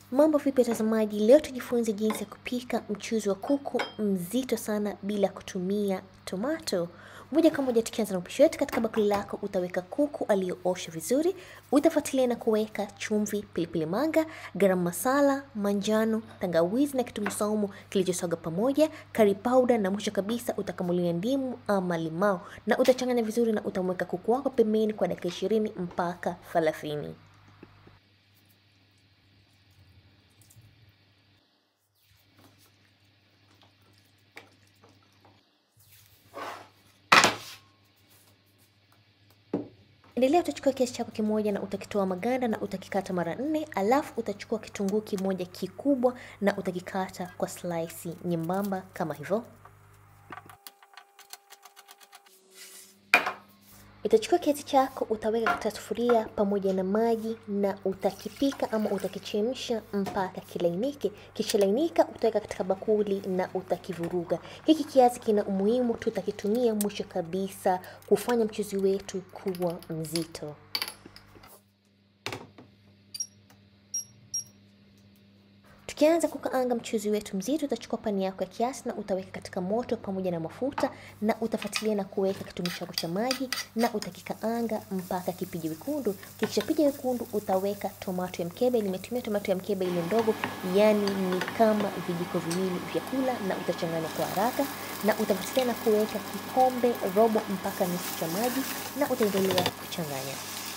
Mambo vipi watazamaji? Leo tujifunze jinsi ya kupika mchuzi wa kuku mzito sana bila kutumia tomato. Moja kwa moja tukianza na upishi wetu, katika bakuli lako utaweka kuku aliyooshwa vizuri, utafuatilia na kuweka chumvi, pilipili manga, garam masala, manjano, tangawizi na kitunguu saumu kilichosaga pamoja, curry powder na mwisho kabisa utakamulia ndimu ama limao na utachanganya vizuri na utamweka kuku wako pembeni kwa dakika ishirini mpaka thelathini. Endelea, utachukua kiasi chako kimoja na utakitoa maganda na utakikata mara nne, alafu utachukua kitunguu kimoja kikubwa na utakikata kwa slice nyembamba kama hivyo. Utachukua kiasi chako utaweka katika sufuria pamoja na maji na utakipika ama utakichemsha mpaka kilainike. Kishalainika utaweka katika bakuli na utakivuruga. Hiki kiasi kina umuhimu, tutakitumia mwisho kabisa kufanya mchuzi wetu kuwa mzito. Tukianza kukaanga mchuzi wetu mzito, utachukua pani yako ya kiasi na utaweka katika moto pamoja na mafuta, na utafuatilia na kuweka kitunguu chako cha maji na utakikaanga mpaka kipije wekundu. Kikishapija wekundu, utaweka tomato ya mkebe. Nimetumia tomato ya mkebe ile ndogo, yani ni kama vijiko viwili vya kula, na utachanganya kwa haraka, na utafuatilia na kuweka kikombe robo mpaka nusu cha maji, na utaendelea kuchanganya.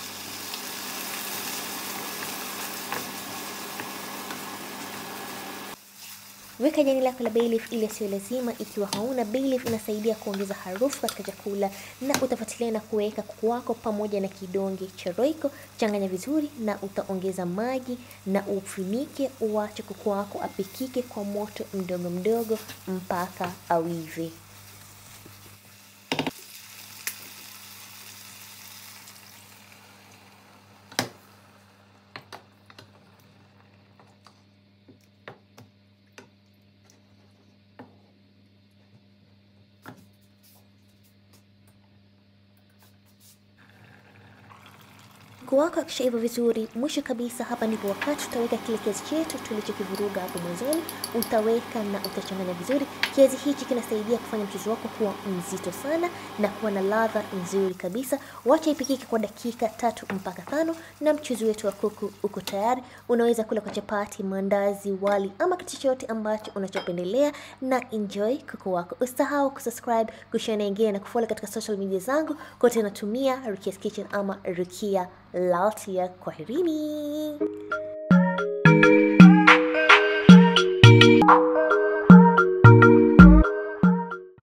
Weka jani lako la bay leaf ili sio lazima. Ikiwa hauna bay leaf, inasaidia kuongeza harufu katika chakula, na utafuatilia na kuweka kuku wako pamoja na kidonge cha roiko. Changanya vizuri na utaongeza maji na ufunike, uache kuku wako apikike kwa moto mdogo mdogo mpaka awive. Kuku wako akishaiva vizuri, mwisho kabisa, hapa ndipo wakati utaweka kile kiazi chetu tulichokivuruga hapo mwanzoni, utaweka na utachanganya vizuri. Kiazi hichi kinasaidia kufanya mchuzi wako kuwa mzito sana na kuwa na ladha nzuri kabisa. Wacha ipikike kwa dakika tatu mpaka tano na mchuzi wetu wa kuku uko tayari. Unaweza kula kwa chapati, mandazi, wali ama kitu chochote ambacho unachopendelea, na enjoy kuku wako. Usisahau kusubscribe, kushare na wengine na kufollow katika social media zangu kote, natumia Rukia's Kitchen ama Rukia Laltia. Kwaherini.